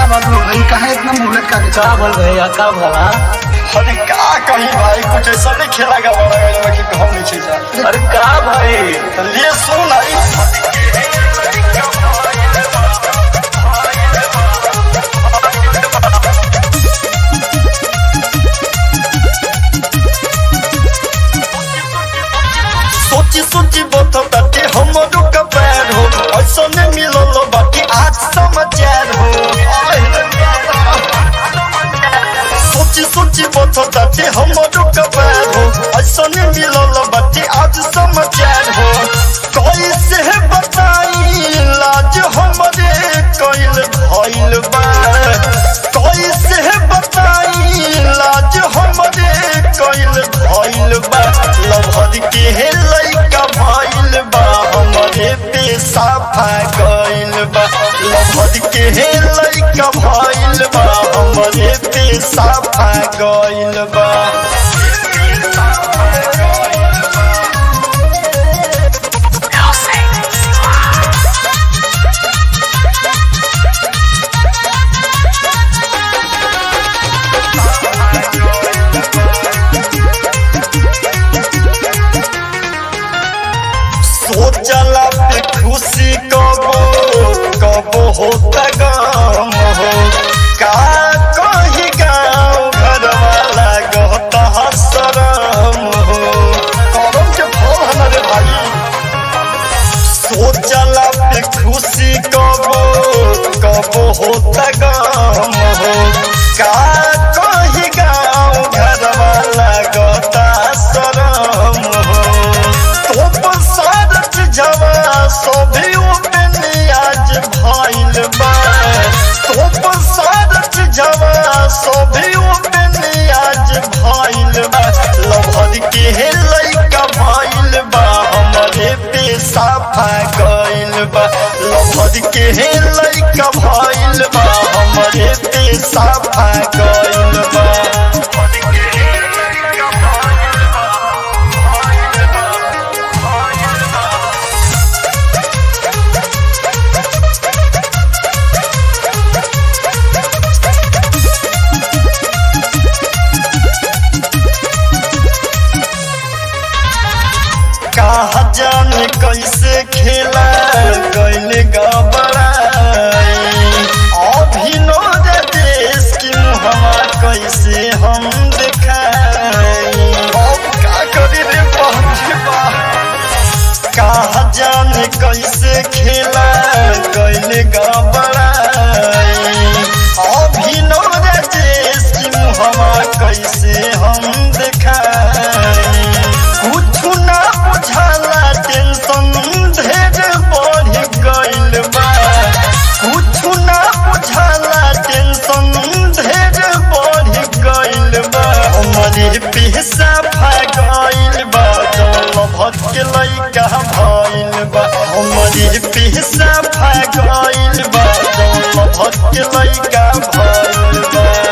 बात हो रही काहे इतना मुहलत का के का बोल भैया का भला अरे का कही भाई कुछ ऐसा नहीं खेला का बड़ा गया कि घर नीचे जा अरे का भाई तो ले सुन आई सोची सोची बता ताटे हमरो का पैर हो ऐसा नहीं मिलल बाकी आज समाचार हो सोची सोची बता ताटे हमरो का पैर हो ऐसा नहीं मिलल बाकी आज समाचार हो कैसे बताई लाज हमरे कैल भइल बा कैसे बताई लाज हमरे कैल भइल बा लभर के हे लइका भइल बा हमरे पे साफा गइल बा लभर के हे लइका भइल बा हमरे पे साफा गइल बा सोचला पे खुशी कबो कबो होता गम हो का कही गाँव घर वाला गहता शरम हो करम के फल हमारे भाई सोचला पे खुशी कबो कबो होता गम हो का कही गाँव घर वाला गहता शरम हो तो सारच जवा सभी आज भइल बा तो सारच जवा सभी आज भइल बा लभर के हे लइका भइल बा हमरे पे साफा गइल बा लभर के हे लइका भइल बा हमरे पे साफा गइल बा कहा जाने कैसे खेला कैले गबराई अभिनोद देश की मुहमा कैसे हम दिखाई अब का करी रे पहुंचे बा कहा जाने कैसे खेला कैले गबराई अभिनोद देश की मुहमा कैसे हम दिखाई कुछ ना बुझाला टेंशन ढेर बढ़ गइल बा कुछ ना बुझाला टेंशन ढेर बढ़ गइल बा हमरे पैसा भागइल बा जल भटके लइका भइल बा हमरे पैसा भागइल बा जल भटके लइका भइल बा